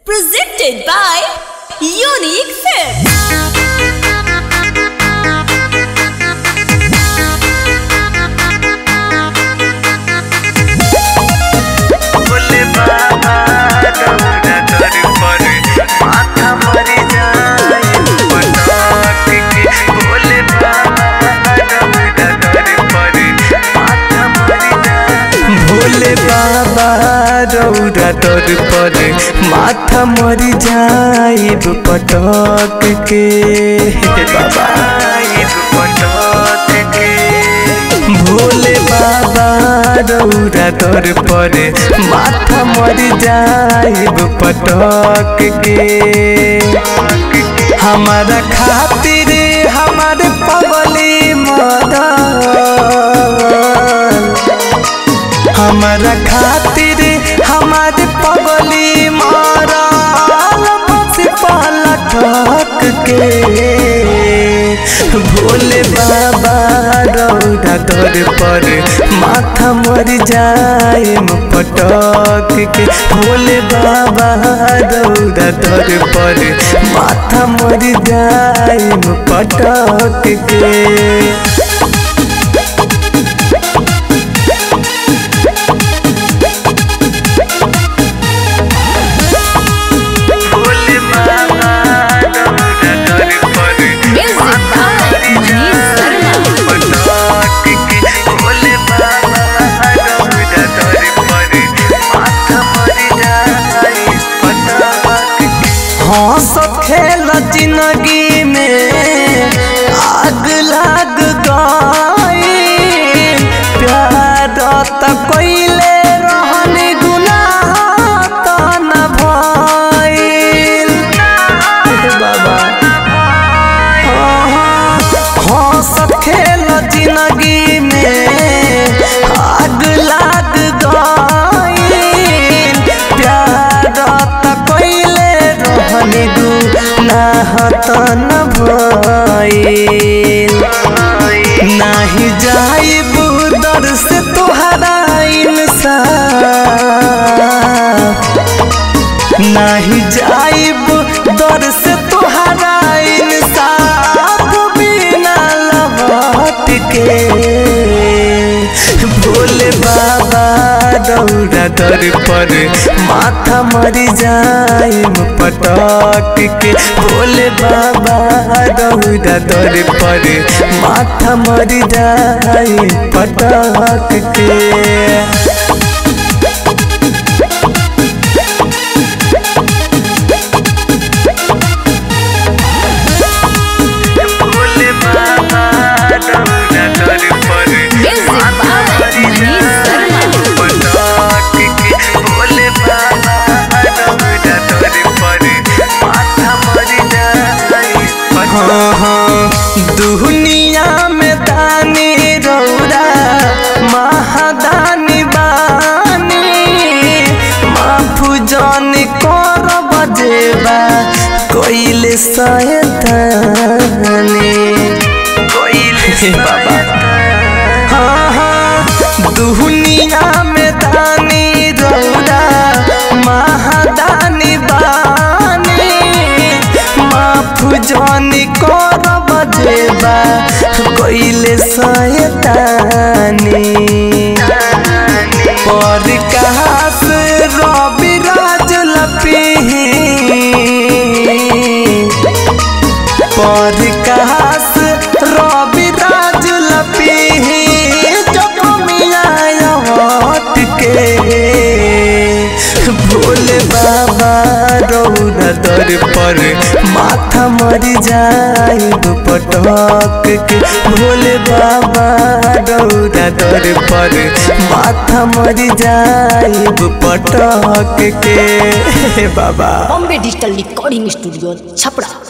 Presented by Unique Films. बोले बाबा डोरा डर पर माथा मर जाए पटाख के बोले बाबा डोरा डर पर माथा मर जाए भोले बाबा रौरा डर पर माथा मर जाए पटाख के बाबा पटाख के भोले बाबा रौरा दर पर माथा मर जाइब पटक के हमारा खातिर हमारे पगली मदन हमारा खातिर हमारे पगली मारल बस पलटक के भोले बाबा रौरा दर पर माथा मर जाए पटक के भोले बाबा रौरा दर पर माथा मर जाए पटक के भोले बाबा डोरा डर पर Music by Manish Sharma. पटाख के भोले बाबा डोरा डर पर माथा मर जाए पटाख के हंस खेल जिंदगी में आग लाग गई प्यार त कोइले रहन गुनाह त न भइल बाबा हंस खेल जिंदगी में आग लाग गई प्यार त कोइले रहन गुनाह त न भइल नाही जाइब दर से तोहरा इंसाफ नाही जाइब दर से तोहरा इंसाफ बिना लौट के भोले बाबा दौड़ा दर पर माथा मर जाए पटक के भोले बाबा दौड़ा दर पर माथा मर जाए पटक के भोले बाबा डोरा डर पर Music by Manish Sharma. पटाख के भोले बाबा डोरा डर पर माथा मर जाए हाँ हाँ दुनिया में दानी रौरा महादानी बानी माफू जान कर बजेबा कोइले सयतानी कोइले बाबा हाँ हाँ दुनिया में दानी रौरा महादानी बानी माफ जानी कर बजेबा कोइले सयतानी पर कहास रवि राज लपी पर कहास रवि राज लपी जब मिया हट के भोले बाबा रौरा दर पर माथा मर जाए पटक के भोले बाबा रौरा दर पर माथा मर जाए पटक के बाबा Bombay Digital Recording Studio, Chapra.